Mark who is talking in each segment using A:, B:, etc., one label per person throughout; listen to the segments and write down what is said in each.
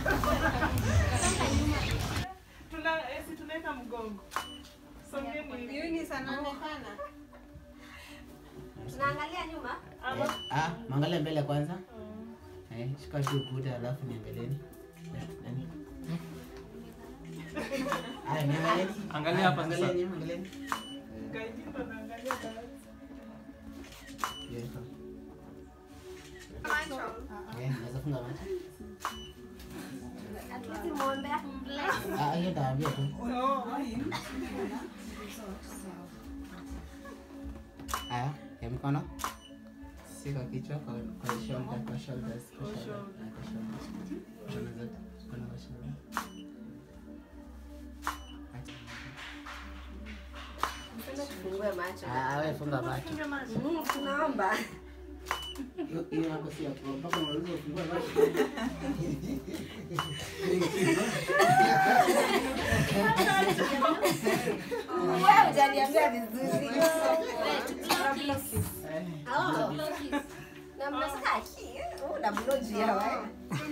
A: Tuna eh, si tunaweka mgongo. Songeni.
B: Eunice anaonekana.
C: Tunaangalia nyuma.
A: Ama
D: Ah, mwangalie mbele kwanza. Eh, shika tu ukuta alafu niangalieni. Nani? Aya, niangalieni.
E: Angalia
D: Aya,
E: hapa sasa.
D: Angalieni, angalieni.
A: gaidi ndo naangalia baadhi.
D: Hiyo iko.
B: Macho.
D: Eh, naweza funga macho.
C: At least muombe bless.
D: Ah, hiyo nitawaambia tu.
A: Oh.
D: Haya, ya mkono. Si kwa kichwa, kwa kwa shoulder, kwa shoulders, kwa
A: Kwa
D: shoulder.
A: shoulder.
D: Ah, kwa shoulder. Mkono zote, mkono kwa shoulder.
C: Mpenda tufungue macho.
D: Ah, wewe funga macho.
A: Funge macho.
C: Mm, tunaomba.
D: Hiyo- Hiyo hapo si ya kuomba, mpaka unauliza ufungue macho.
C: Wewe hujaniambia vizuri.
D: Eh,
C: Oh. Na mnasaka aki. Oh, na bloji ya wewe.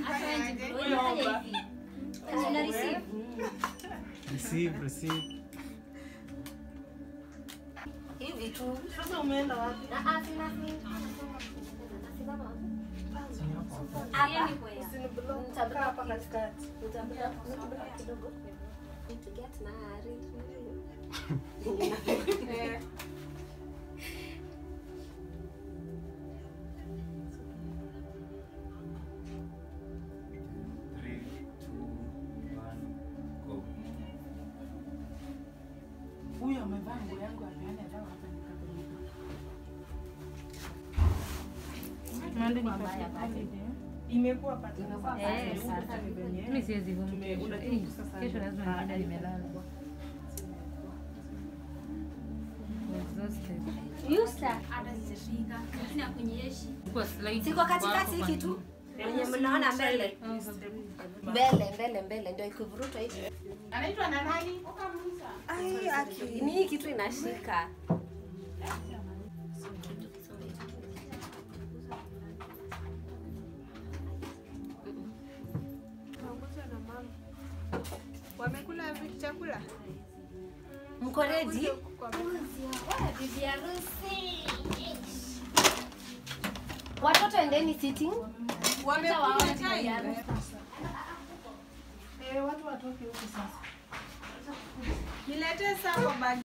E: Receive, receive.
C: Hivi tu.
A: Sasa umeenda wapi?
C: Nitablock hapa katikati. Nitablock kidogo. To get married.
E: Three, two, one, go.
A: Huyu amevaa nguo yangu ameana dawa hapa nikapeleka. Imekuwa pata.
F: Eh,
A: Sasa ni venye.
F: Mimi siwezi vumbi
A: Tume-
F: kesho.
A: unajua
F: Eh,
A: sasa
F: Kesho lazima
A: baada
F: niende
A: ya-
F: nimelala. Exhausted. Kwa slide
C: Siko katikati
F: kwa-
C: hiki tu. Wenye mnaona mbele. Mbele, mbele, mbele ndio ikivurutwa hivi.
B: Anaitwa na nani?
C: Ai, aki. Ni hii kitu inashika.
B: Wamekula vi- chakula?
C: Mko ready? Watoto endeni sitting.
B: Wamekula chai?
A: Eh, watu watoke huku sasa.
B: Niletee saa kwa bagi.